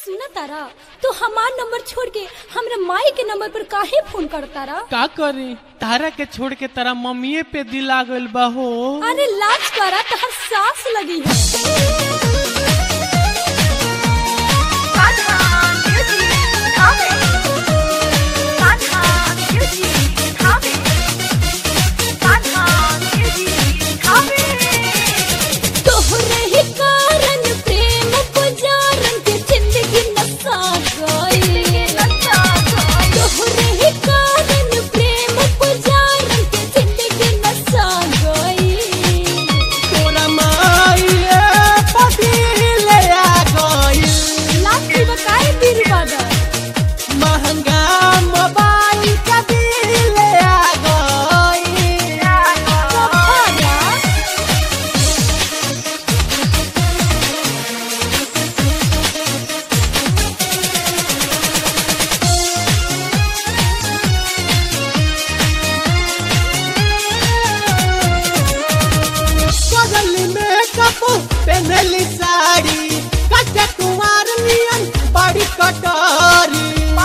सुना तारा तू हमार नंबर छोड़ के हमरा माई के नंबर पर काहे फोन कर तारा का करी तारा के छोड़ के तारा मम्मीए पे दिल आ गइल बा हो अरे लाज करा तहर सास लगी है तोहरे ही कारण प्रेम पुजारन के जिंदगी नसा गई तोहरे ही कारण प्रेम पुजारन के जिंदगी नसा गई तोरा माईए पे दिल आ गइल लाठी बकाए बीर बादर महंगा मोबाइल का दिल आ गइल सफाया बगल में कपू पहनली साड़ी कच्चा कुमार नियन बड़ी कटारी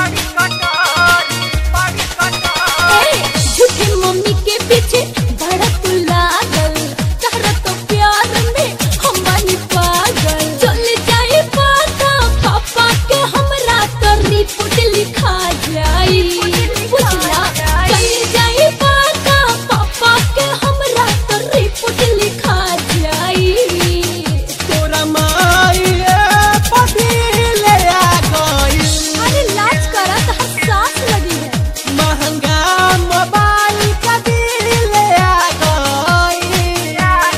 ए, झूठी मम्मी के पीछे बड़ा तू लागल तहरा तो प्यार में हम बानी पागल चल जाए पाता पापा के हमरा तो रिपोर्ट लिखा जाई बुझला चल जाए पाता पापा के हमरा तो रिपोर्ट लिखा जाई तोरा माईए पे दिल आ गइल अरे लाज करा तहर सास लगी है महंगा मोबाइल का दिल आ गइल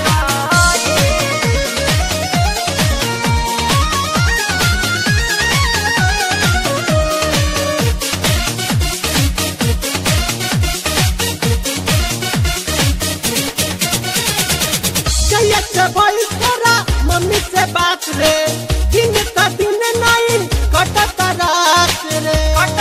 कैसे से भइल तोरा मम्मी से बात रे दिन का दिन नहीं कटत रात रे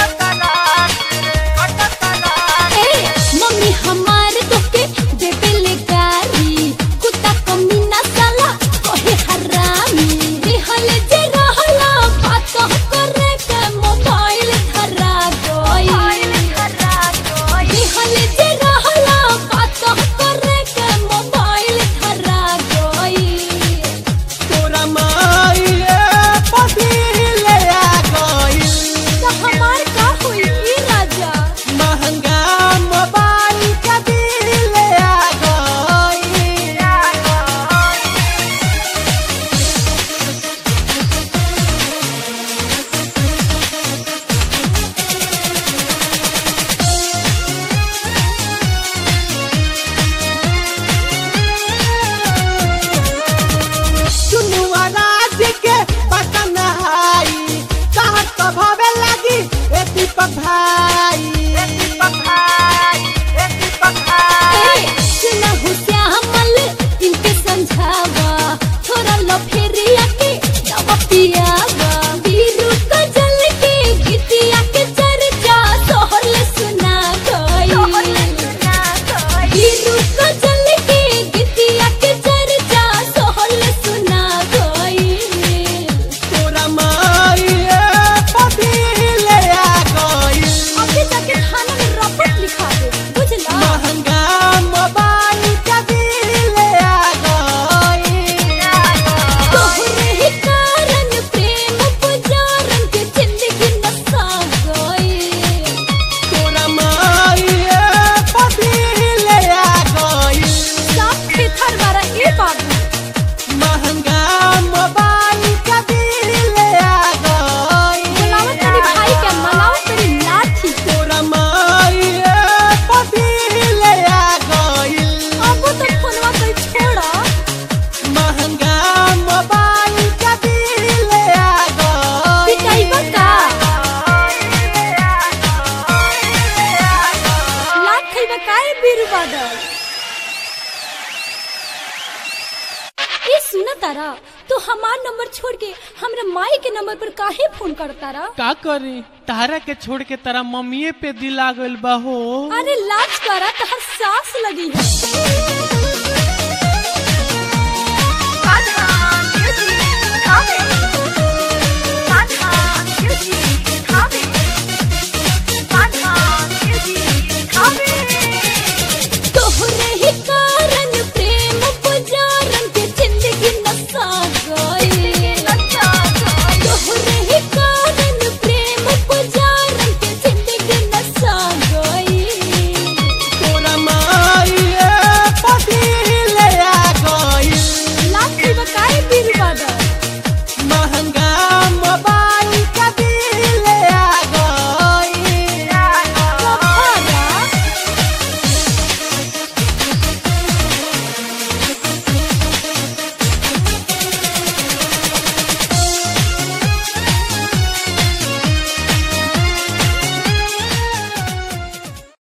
ए, मम्मी हमार तोके देबे ले गारी कुत्ता कमीना साला कहे हरामी रहल जे रहला बात करे के मोबाइल धरा गइल रहल जे रहला बात करे के मोबाइल धरा गइल तोरा माईए पे दिल आ गइल तो हमार का होई ई राजा महंगा मोबाइल का दिल आ गइल सुनुआ राज के बटन हाई कहत तो भवे लगी ए दीपक भाई ए, सुनहु श्यामल इनके समझावा थोड़ा लो फेरिया के दवा पियावा बीरू को जल के गीतिया के चर्चा सोहल सुना गई बीरू को जल के गीतिया के चर्चा सोहल सुना गई तोरा माईए पे दिल आ गइल अभी जाके थाना में रपट लिखा दे बुझला महंगा मोबाइल का दिल आ गइल तोहरे ही कारण प्रेम पुजारन के जिंदगी नसा गई तोरा माईए पे दिल आ गइल साफ थेथर वाला ए बाबू महंगा मोबाइल का दिल आ गइल बुलावत तेरी भाई के मलावत तेरी लाठी तोरा माईए पे दिल आ गइल अब तो फोनवा कोई छोड़ा महंगा मोबाइल का दिल आ गइल पिटाई बका लाख खइबा काहे बीरू बादल ए सुना तारा तू हमार नंबर छोड़ के हमरा माई के नंबर पर काहे फोन कर तारा का करी तारा के छोड़ के तारा मम्मीए पे दिल आ गइल बा हो अरे लाज करा तहर सास लगी है